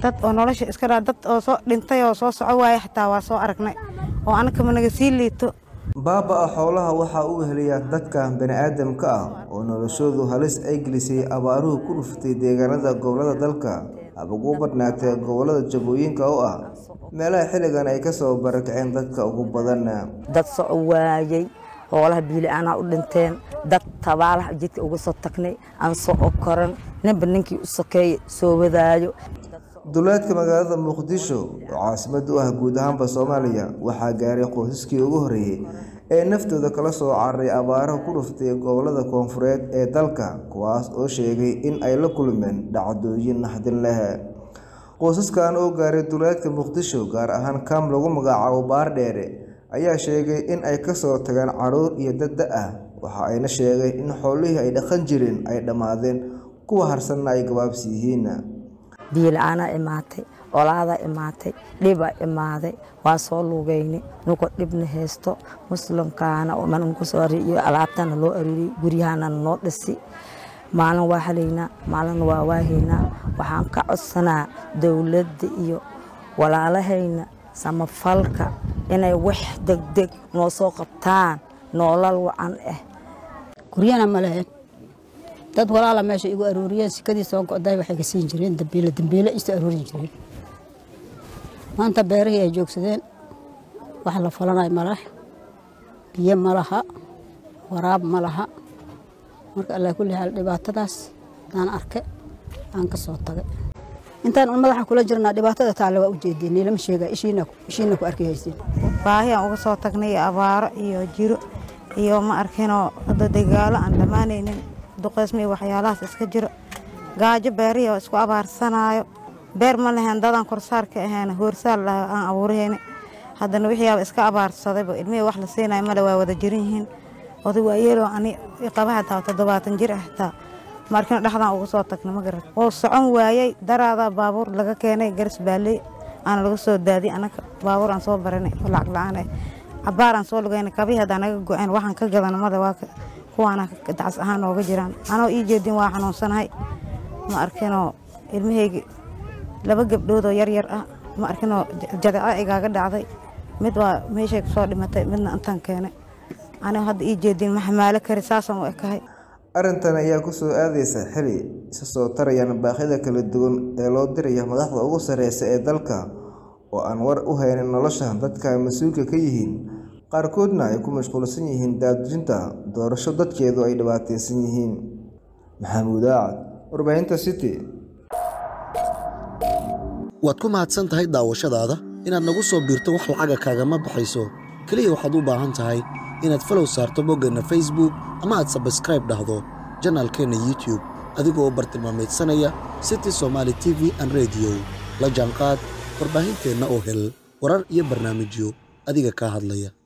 dad oo nolosha iska dhaa dad oo soo dhintay oo soo soco waaya xitaa waa soo aragnay oo anakama naga sii liito Baaba'a xoolaha waxa uu weheliyaa dadka bani'aadamka ah oo noloshoodu halis ay gelisay abaaruhu ku dhuftay deegaanada gobollada dalka haba ugu badnaatee gobollada Jabooyinka oo ah meelaha xilligan ay ka soo barakaceen dadka ugu badan. dad soco waayey xoolaha biili-aanaa u dhinteen dad tabaalaha jidka uga soo tagnay aan soo koran ninba ninkii u sokeeye soo wadaayo Duleedka magaalada Muqdisho oo caasimad u ah guud ahaanba Soomaaliya waxaa gaaray qoysaskii ugu horreeyay ee naftooda kala soo cararay abaaraha ku dhuftay gobollada koonfureed ee dalka kuwaas oo sheegay in ay la kulmeen dhacdooyin naxdin leh. Qoysaskan oo gaaray duleedka Muqdisho gaar ahaan kaam lagu magacaabo Baardheere ayaa sheegay in ay ka soo tageen carruur iyo dad da' ah waxa ayna sheegeen in xoolihii ay dhaqan jireen ay dhammaadeen kuwa harsanna ay gabaabsi yihiin. biila-aanaa imaatay olaadaa imaatay dhibaa imaaday waa soo lugeynay nuka dhibna haysto muslimkaana mankusoo iyo alaabtana loo aruuriyey guryahana noo dhisi maalin waa halaynaa maalin waa waahaynaa waxaan ka codsanaa dowladda iyo walaalahayna samafalka inay wax degdeg noo soo qabtaan noolal wacan ah guryana ma lahayn dad walaala meesha igu aruuriyeen sikadii soo go'day waxay ka siin jireen dambiile dambiile isu aruurin jireen maanta beerihii ay joogsadeen wax la falanayo ma leh biyo ma laha waraab ma laha marka allah kulli xaal dhibaatadaas aan arke aan ka soo tagay intaan un madaxa kula jirnaa dhibaatada taale waa u jeedeen niilama sheega ishiina ishiina ku arki haysteen baahi aan uga soo tagnay iyo abaaro iyo jiro iyo ma arkinoo hadda dagaalo aan dhammaanaynin duqeysmo iyo waxyaalahaas iska jiro gaajo beerihii oo isku abaarsanaayo beer ma lahayn dadaan korsaar ka ahayn hoorsaal laha aan abuurahayni haddana wixiiaba iska abaarsadayba ilmihii wax la siinayo male waa wada jiran yihiin oday waa yeeloo ani qaba hataa toddobaatan jir ah xitaa markina dhexdaan uga soo tagnay ma garat wuu socon waayey daraadaa baabuur laga keenay garas baaley aana laga soo daadiyey anaka baabuur aan soo baranay oo lacag la-aan ah cabaar aan soo lugaynay kabii haddaan naga go-een waxaan ka gadana male waa kuwaana dacas ahaan nooga jiraan anoo ii jeedin waa xanuunsanahay ma arkinoo ilmahaygi laba gabdhoodoo yar yar ah ma arkinoo jadeeco igaaga dhacday mid waa meeshay kusoo dhimatay midna intaan keenay anigo hadda ii jeedin ma xamaalo kari saasaan u ekahay Arrintan ayaa ku soo aadaysa xili isa soo tarayaan baaqyada kala duwan ee loo diraya madaxda ugu sareysa ee dalka oo aan war u haynin nolosha dadka ay mas-uulka ka yihiin qaarkoodna ay ku mashquulsan yihiin daadejinta doorasho dadkeedu ay dhibaataysan yihiin maxamuud aacad warbaahinta city waad ku mahadsan tahay daawashadaada inaad nagu soo biirto wax lacaga kaagama baxayso keliya waxaad u baahan tahay inaad falow saarto boggeenna facebook ama aad sabskraib dhahdo janaalkeenna youtube adigoo bartilmaameedsanaya city somaali t v an rediyo la jaanqaad warbaahinteenna oo hel warar iyo barnaamijyo adiga kaa hadlaya